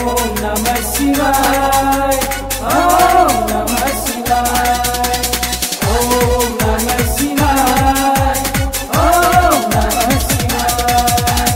ओम नमः शिवाय ओम नमः शिवाय ओम नमः शिवाय ओम नमः शिवाय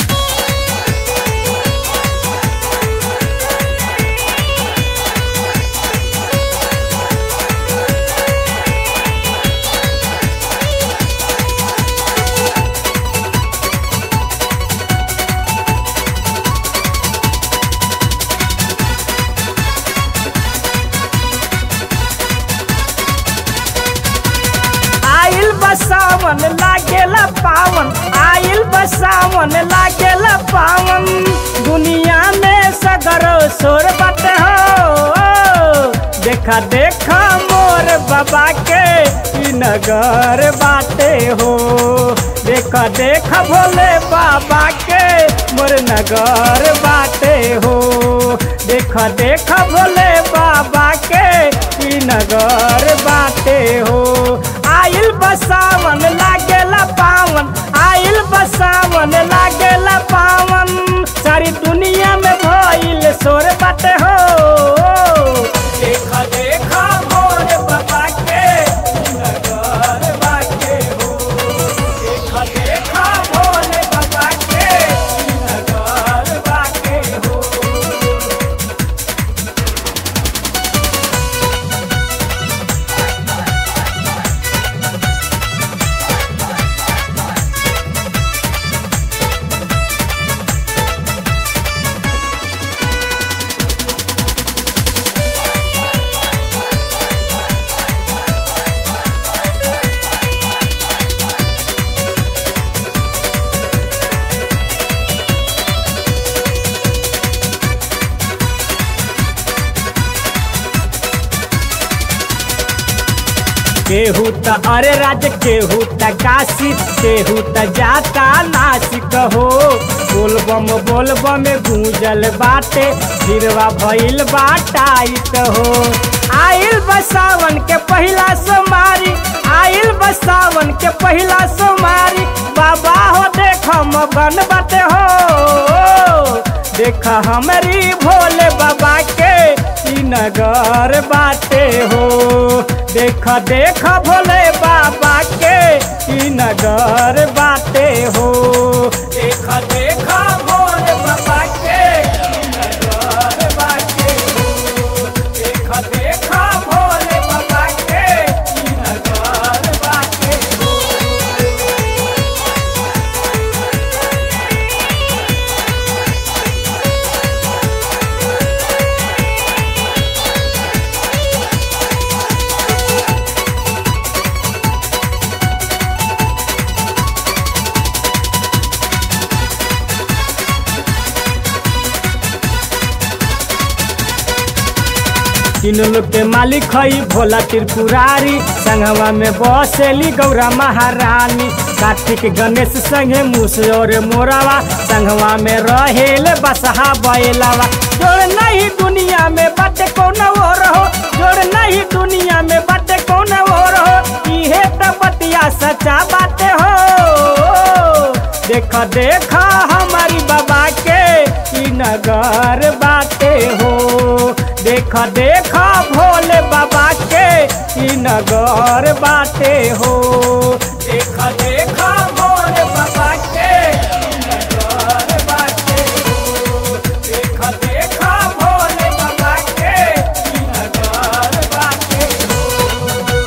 आइल बसावन लागेला पावन आइल बसावन लागेला पावन दुनिया में सगर सोर बाटे हो देखा देखा मोर बाबा के ई नगर बाटे हो देखा देखा भोले बाबा के मोर नगर बाटे हो देखा देखा भोले बाबा के ई नगर बाटे हो आइल बसावन लागेला पावन आइल बसावन लागेला पावन सारी दुनिया में भइल सोर बाटे हो देखा देखा भोले बाबा के नगर बाटे हो देखा देखा भोले बाबा के नगर बाटे हो केहू त अरे राज केहू त काशी केहू त जाता नासिक हो बोलबम बोलबम में गूंजल बाटे फिरवा भइल बाटाइत हो आइल बसावन के पहिला सोमारी आइल बसावन के पहिला सोमारी बाबा हो देख मगन बाटे हो देख हमारी भोले बाबा के ई नगर बाटे हो देख देख भोले बाबा के ई नगर बाटे हो देख देख भोले बाबा के ई नगर बाटे हो देख देख भोले बाबा के ई नगर बाटे हो तीन लोग के मालिक हई भोला त्रिपुरारी संगवा में बसेली गौरा महारानी कार्तिक गणेश संगे मूस और मोरावा संगवा में रहेल बसहा बैलावा जोड़ नहीं दुनिया में बाटे कौन हो रहो जोड़ नहीं दुनिया में बाटे कौन हो रहो इहे त बतिया सच्चा बाटे हो देख देख हमारी बाबा के ई नगर बाटे हो देख देख भोले बाबा के ई नगर बाटे हो देख देख भोले बाबा के ई नगर बाटे हो देख देख भोले बाबा के ई नगर बाटे हो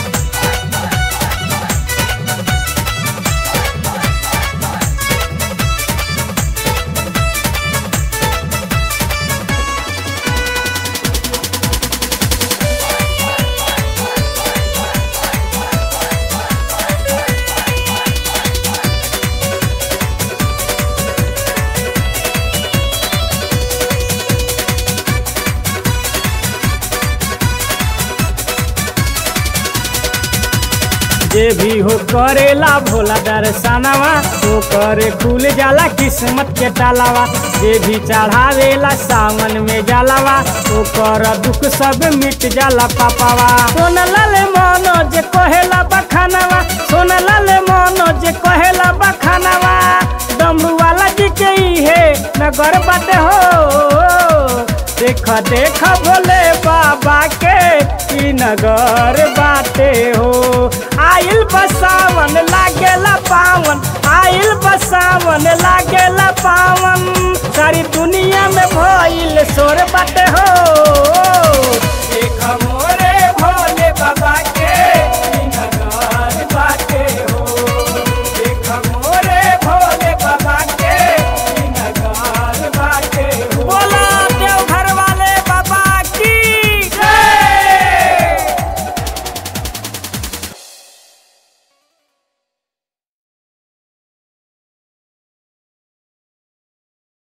जे भी हो करेला भोला दर्शनवा तो करे खुल जाला किस्मत के तालावा जे भी चढ़ावेला सावन में जलावा तो कर दुख सब मिट जाला पापावा सोन लाल मोनो जे कहेला बखानवा सोन लाल मोनो जे कहेला बखानवा डमरू वाला जी के ही है नगर बाटे हो देख देख भोले बाबा के ई नगर बाटे हो आइल बसावन लागेला पावन आइल बसावन लागेला पावन सारी दुनिया में भइल सोर बाटे हो